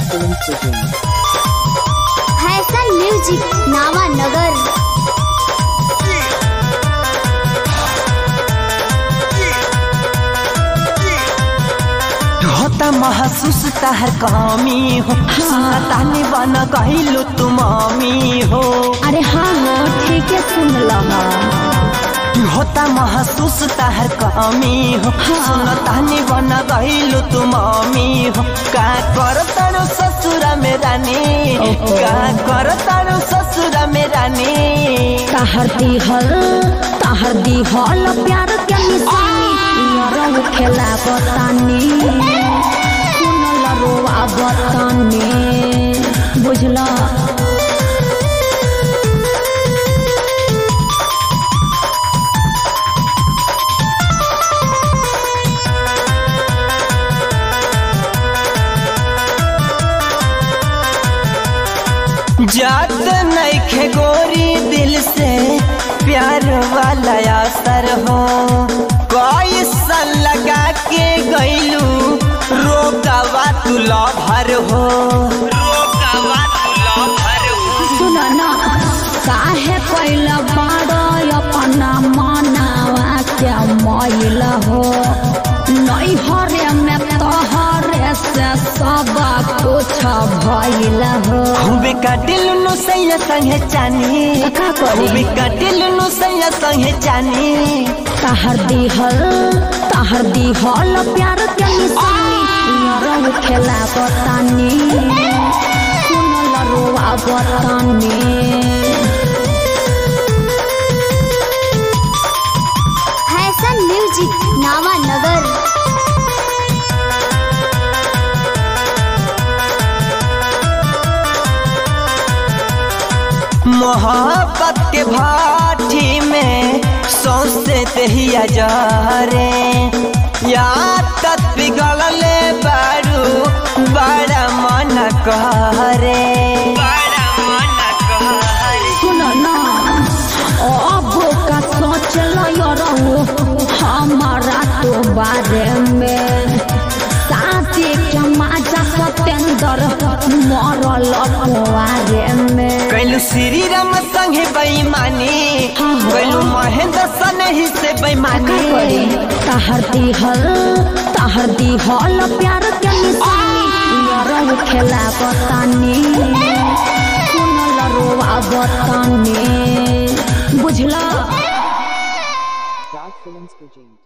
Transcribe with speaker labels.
Speaker 1: Films presents.
Speaker 2: Fashion music नावा नगर
Speaker 3: होता महसूस तहर कमी हो तानी बन कहलू तू मम्मी हो
Speaker 4: अरे हाँ हो ठीक है सुन लहा
Speaker 3: होता महसूस तहर कमी हो तानी बन कहलू तू मम्मी हो का कर तारू ससुरा में रानी का कर तारू ससुरा में रानी
Speaker 4: ताहर दिहल ताहर दिहल प्यार के निशानी यार खेला बतानी सुनल रोआ बतानी बुझला
Speaker 3: जात नैखे गोरी दिल से प्यार वाला असर हो कोई सन लगा के गईलू रोकवा तू लभर हो रोकवा तू लभर हो
Speaker 4: सुन ना काहे कैला बाड़ अपना मनावा के मैल हो नैहरे में तोहरे से सब कुछ भइल हो
Speaker 3: खूबे काटिल नु सैया संगे चानी
Speaker 4: का करी?
Speaker 3: खूबे काटिल नु सैया संगे चानी
Speaker 4: ताहर दिहल ताहर दिहल प्यार के निशानी यार खेला बतानी सुनल रोआ बतानी
Speaker 2: फैशन म्यूजिक नावा नगर
Speaker 3: मोहब्बत के भाटी में सौसे दहिया जा रे या तत पिघलले बारू बड़ा मन करे बड़ा मन करे
Speaker 4: सुन ना अब का सोचल रहू हमारा तो बारे में साथी के माजा सतेंद्र मरल कुआरे में
Speaker 3: कैलू श्री राम संगे बेईमानी कैलू महेंद्र सन ही से बेईमानी
Speaker 4: ताहर दिहल ताहर दिहल प्यार के निशानी यार खेला बतानी सुनल रोआ बतानी बुझला
Speaker 1: Star Films presents.